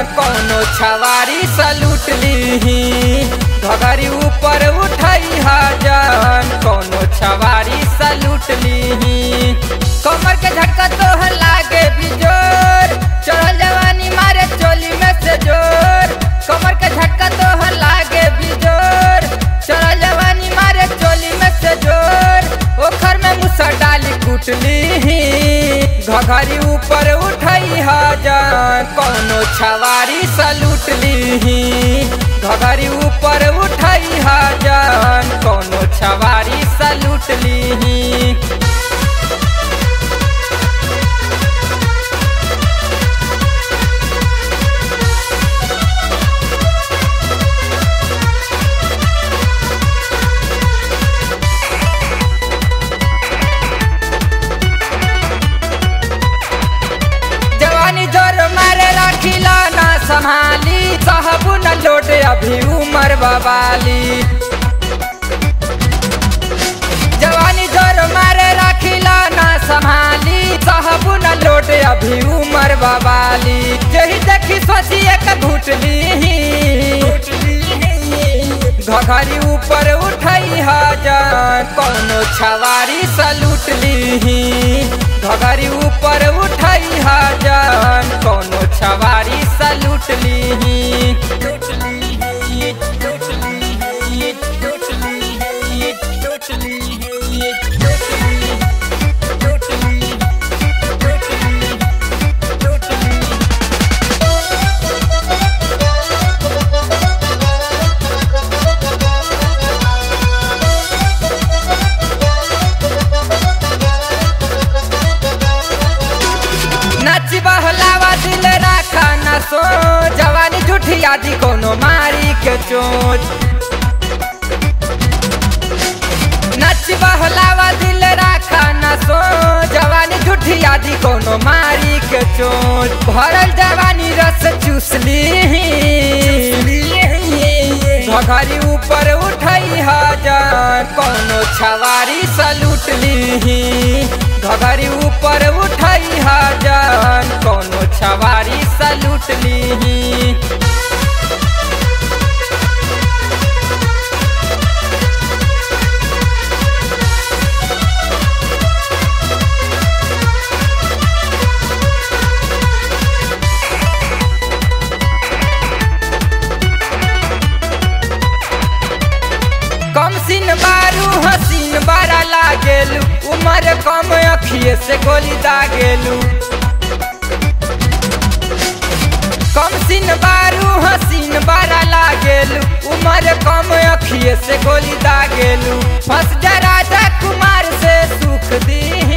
कौनो छवारी सलूट लीही घगरी ऊपर उठाई जान कौनो छवारी सलूट लीही कमर के झटका तो लागे बिजोर चढ़ल जवानी मारे चोली में से जोर कमर के झटका तो लागे बिजोर चढ़ल जवानी मारे चोली में से जोर ओखर में मुसा डाली कुटली घघरी ऊपर उठाई जान कौनो छवारी सलूट लीही घघरी ऊपर उठाई जान कौनो छवारी सलूट लीही जवानी जोर मारे राखिला ना संभाली साहबू न लोटे अभी उमर बवाली जवानी जोर मारे राखिला ना संभाली साहबू न लोटे अभी उमर बवाली यही देखी सोची एक घुटली घघरी ऊपर उठाई जान कौनो छवारी सलूट लीही घघरी ऊपर उठाई जान कौनो छवारी सलूट लीही नाची बहलावा दिल राखा न सो जवानी झूठी आदि कोनो मारी के चोट नाची बहलावा दिल राखा न सो जवानी झूठी आदि कोनो मारी के चोट भरल जवानी रस चूसली घघरी ऊपर उठाई जान कोनो छवारी सलूट लीही घघरी ऊपर उठाई जान कोनो छवारी सलूट लीही कम सिन बारू हसीन बारा लागेलू उमर कम अखिए से गोली दागेलू कम सिन बारू हसीन बारा लागेलू उमर कम अखिए से गोली दागेलू फंस जा राजा कुमार से सुख दी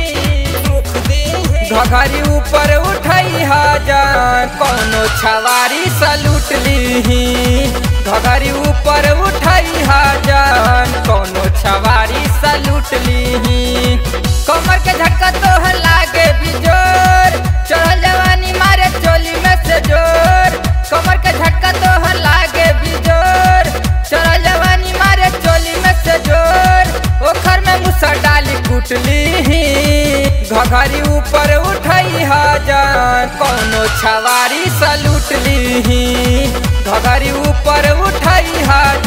घघरी ऊपर उठाई जान कौनो छवारी सलूट लीही घघरी ऊपर उठाई जान कौनो छवारी सलूट लीही कमर के झटका तो लागे बिजोर चढ़ल जवानी मारे चोली में से जोर कमर के झटका तो लागे बिजोर चढ़ल जवानी मारे चोली में से जोर ओखर में मुसा डाली कुटली घघरी ऊपर उठाई जान कौनो छवारी सलूट लीही घघरी ऊपर उठाई